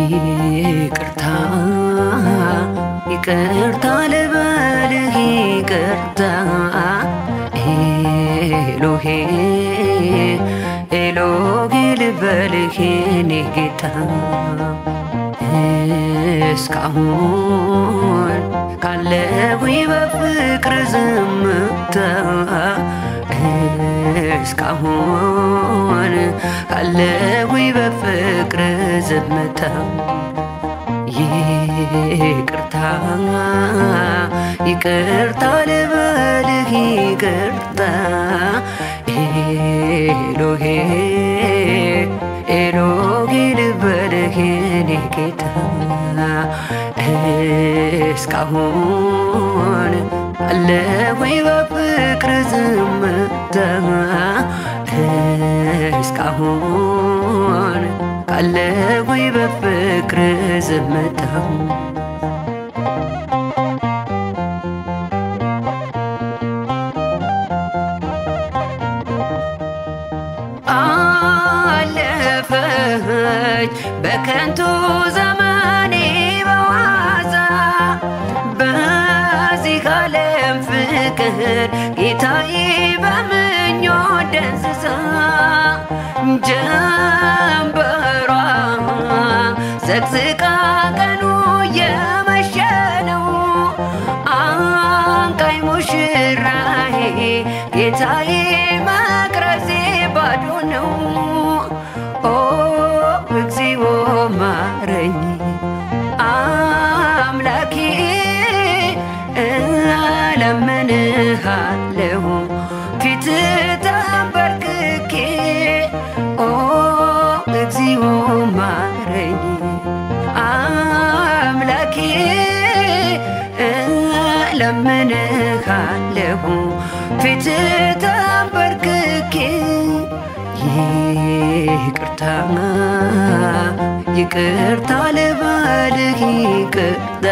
ይቅርታ ይቅርታ ልበልህ ይቅርታ ኤሎሄ ኤሎሄ ልበልህ የኔ ጌታ እስካሁን ካለሁኝ በፍቅር ዝምታ እስካሁን ካለሁኝ በፍቅር ዝምታ ይቅርታ ይቅርታ ልበልህ ይቅርታ ኤሎሄ ኤሎሄ ልበልህ የኔ ጌታ እስካሁን አለሁኝ በፍቅር ዝምታ እስካሁን ካለሁኝ በፍቅር ዝምታ አለፈች በከንቱ ዘመኔ በዋዛ በዚህ ዓለም ፍቅር ጌታዬ በምኞት ደንዝዛ ጀንበሯ ዘቅዝቃ ቀኑ የመሸ ነው አንቃኝ ሙሽራዬ ጌታዬ መቅረዜ ባዶ ነው ኦ እግዚኦ ማረኝ አምላኬ እለምንሃለሁ ፊት ተንበርክኬ ኦ እግዚኦ ማረኝ አምላኬ እለምንሃለሁ ፊት ተንበርክኬ ይቅርታ ይቅርታ ልበልህ ይቅርታ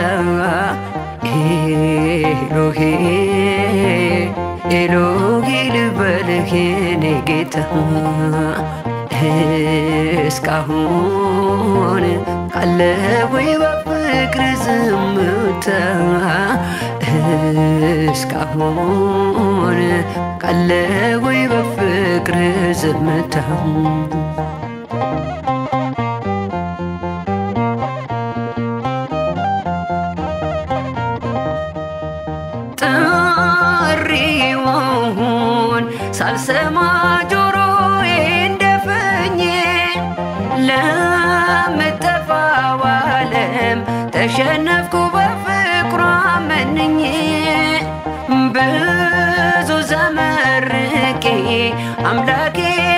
ኤሎሄ ኤሎሄ ልበልህ የኔ ጌታ እስካሁን ካለሁኝ በፍቅር ዝምታ እስካሁን ካለሁኝ በፍቅር ዝምታ ጥሪውን ሳልሰማ ጆሮዬ እንደፈኘ ለምጠፋው ዓለም ተሸነፍኩ በፍቅሯ መንኜ ብዙ ዘመርቄ አምላኬ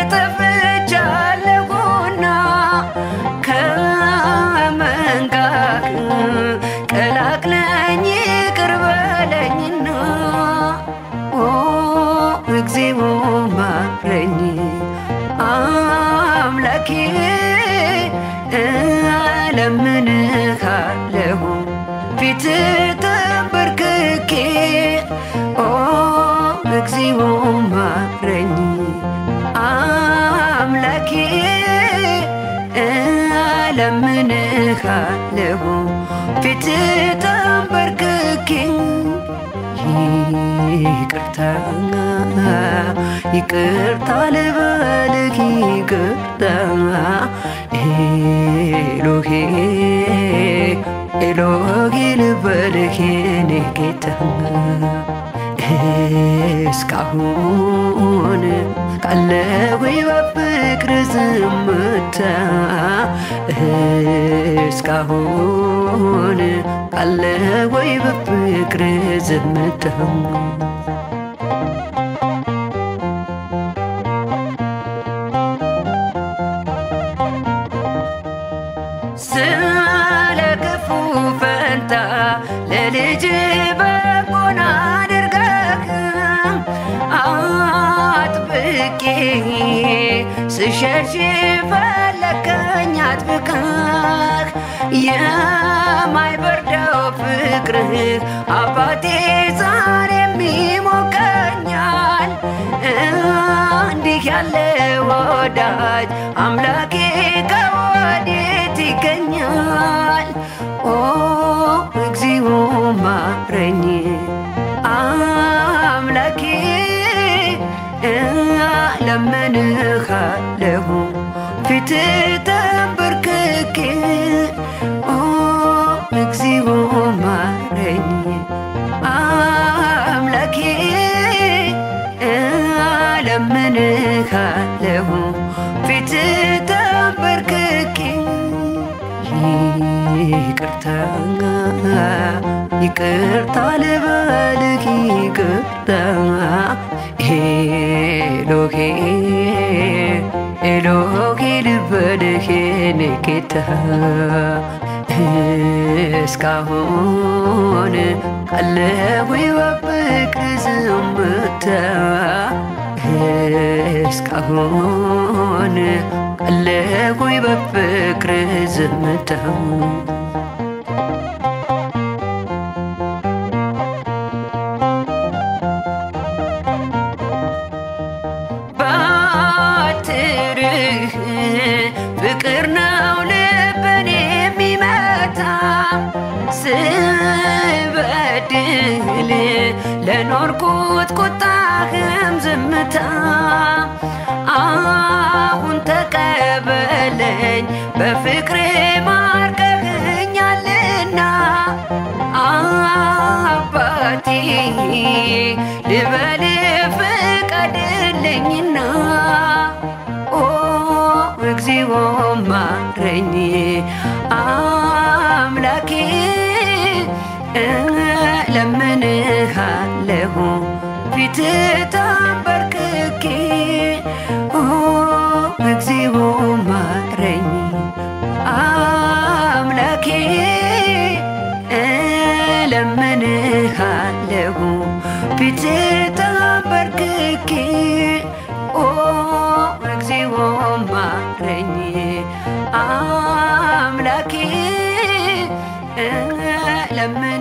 ጠፍቻለሁና ከመንጋክ ቀላቅለኝ ይቅር በለኝና ኦ እግዚኦ ማረኝ አምላኬ እለምንሃለሁ ፊት ተንበርክኬ ኦ እግዚኦ ማረኝ አምላኬ እለምንሃለሁ ፊት ተንበርክኬ ይቅርታ ይቅርታ ልበልህ ይቅርታ ኤሎሄ ኤሎሄ ልበልህ የኔ ጌታ እስካሁን ካለሁኝ በፍቅር ዝምታ እስካሁን ካለሁኝ በፍቅር ዝምታ ስለ ክፉ ፈንታ ለልጅ በጎን አድርገህ አጥብቄ ስሸሽ ፈለከኝ አጥብቀህ የማይበርደው ፍቅርህ አባቴ ዛሬም ይሞቀኛል እንዲህ ያለ ወዳጅ አምላኬ ከወዴት ይገኛል። ኦ እግዚኦ ማረኝ አምላኬ ለምንሃለሁ ፊት ተንበርክኬ ኦ እግዚኦ ማረኝ አምላኬ ለምንሃለሁ ፊት ተንበርክኬ ይቅርታ ይቅርታ ልበልህ ይቅርታ ኤሎሄ ኤሎሄ ልበልህ የኔ ጌታ እስካሁን አለሁ በፍቅር ዝምታ እስካሁን አለሁ በፍቅር ዝምታ ባትርህ ፍቅር ነው ልብን የሚመታ ስበድል ለኖርኩት ቁጣህም ዝምታ አሁን ተቀበለኝ በፍቅር ማርከኛልና አባቴ ልበል ፍቀድልኝና ኦ እግዚኦ ማረኝ አምላኬ ለምንሃለሁ ፊት ተንበርክኬ ኦ እግዚኦ ማረኝ አምላኬ ለምንሃለሁ ፊት ተንበርክኬ ኦ እግዚኦ ማረኝ አምላኬ ለምን